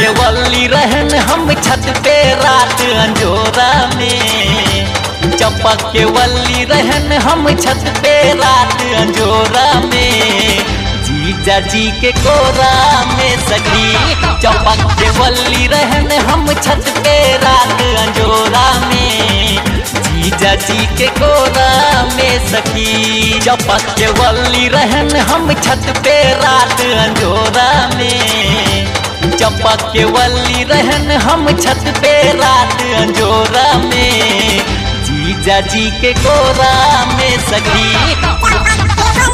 के वल्ली रहन हम छत पे रात अंजोरा में चपक के वल्ली रहन हम छत पे रात अंजोरा में जीजा जी के कोरा में सखी चपक के वल्ली रहन हम छत पे रात अंजोरा में जीजा जी के कोरा में सखी चपक के वल्ली रहन हम छत पे रात अंजोरा में चपक के वल्ली रहन हम छत पे रात अंजोरा में जीजा जी के कोरा में सखी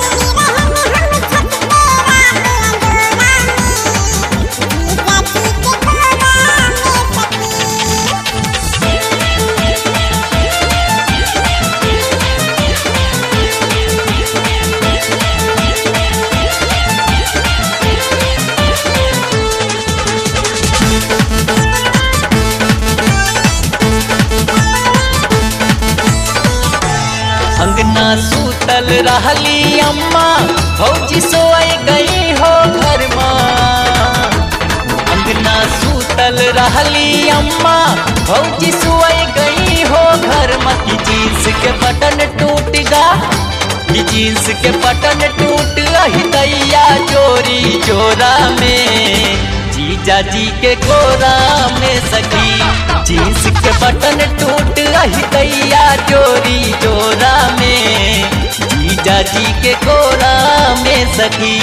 अंगना सूतल रहली अम्मा भौजी सोए गई हो घर माँ अंगना सूतल रहली अम्मा भौजी सोए गई हो घर माँ की जींस के बटन टूट गा की जींस के बटन टूट रही दैया चोरी चोरा में जीजा जी के कोरा में सखी जींस के बटन टूट रही दैया चोरी चोरा में जीजा जी के कोरा में सखी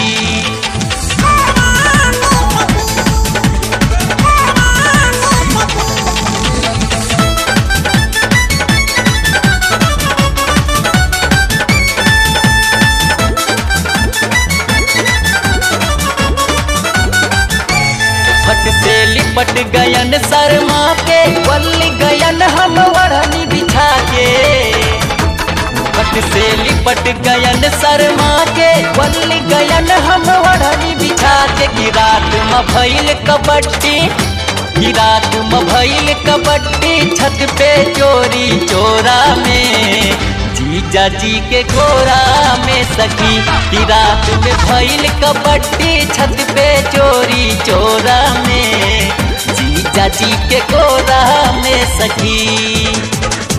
फट से लिपट गयन शर्मा के वल्ली गयन हम वढ़नी बिछा के फट से लिपट गयन शर्मा के वल्ली गयन हम वढ़नी बिछा के की रात में भइल कबड्डी की रात में भइल कबड्डी छत पे चोरी चोरा में जीजा जी के कोरा में सखी की रात में भइल कबड्डी छत पे चोरी चोरा में जीजा जी के कोरा में सखी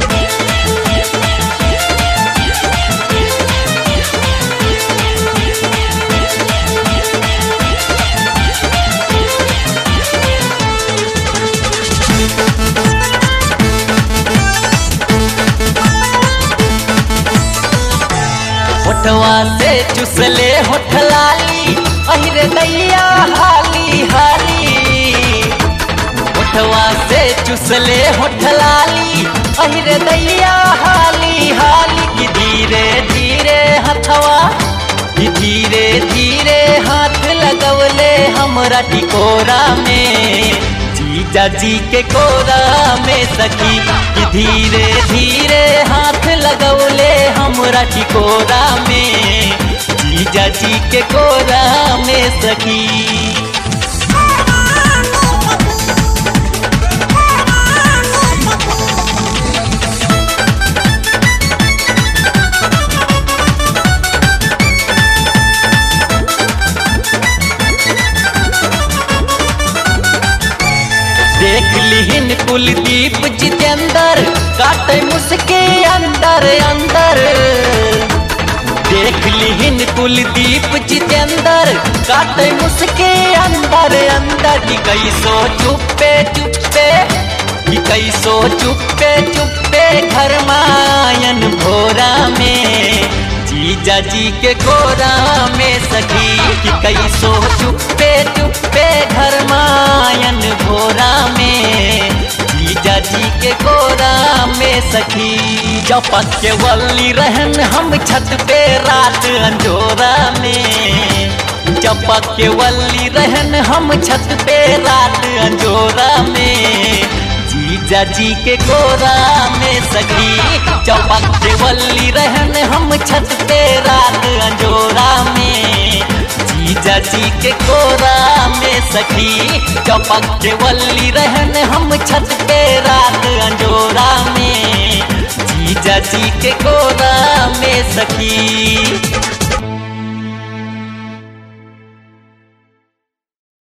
होठवा से चुसले होठ लाली अहिरे दैया हाली हाली होठवा से चुसले होठ लाली अहिरे दैया हाली हाली की धीरे धीरे हथवा की धीरे धीरे हाथ लगवले हमरा टिकोरा में जीजा जी के कोरा में सखी कि धीरे धीरे हाथ लगौले हमरा टिकोरा में जीजा जी के कोरा में सखी देख लिहिन कुलदीप जितेंद्र काटे मुसके अंदर अंदर देख लिहिन कुलदीप जितेंद्र काटे मुसके अंदर अंदर की कैसो चुप्पे चुप्पे की कैसो चुप्पे चुप्पे घर मायन भोरा में जीजा जी के कोरा में सखी कि कैसो चुप्पे चुप्पे घर मायन भोरा में जीजा जी के कोरा में सखी चपक के वल्ली रहन हम छत पे रात अंजोरा में चपक के वल्ली रहन हम छत पे रात अंजोरा में जीजा जी के कोरा में सखी चौपक के वल्ली रहन हम छत पे रात अंजोरा में जीजा जी के कोरा में सखी चौपक के वल्ली रहन हम छत पे रात अंजोरा में जीजा जी के कोरा में सखी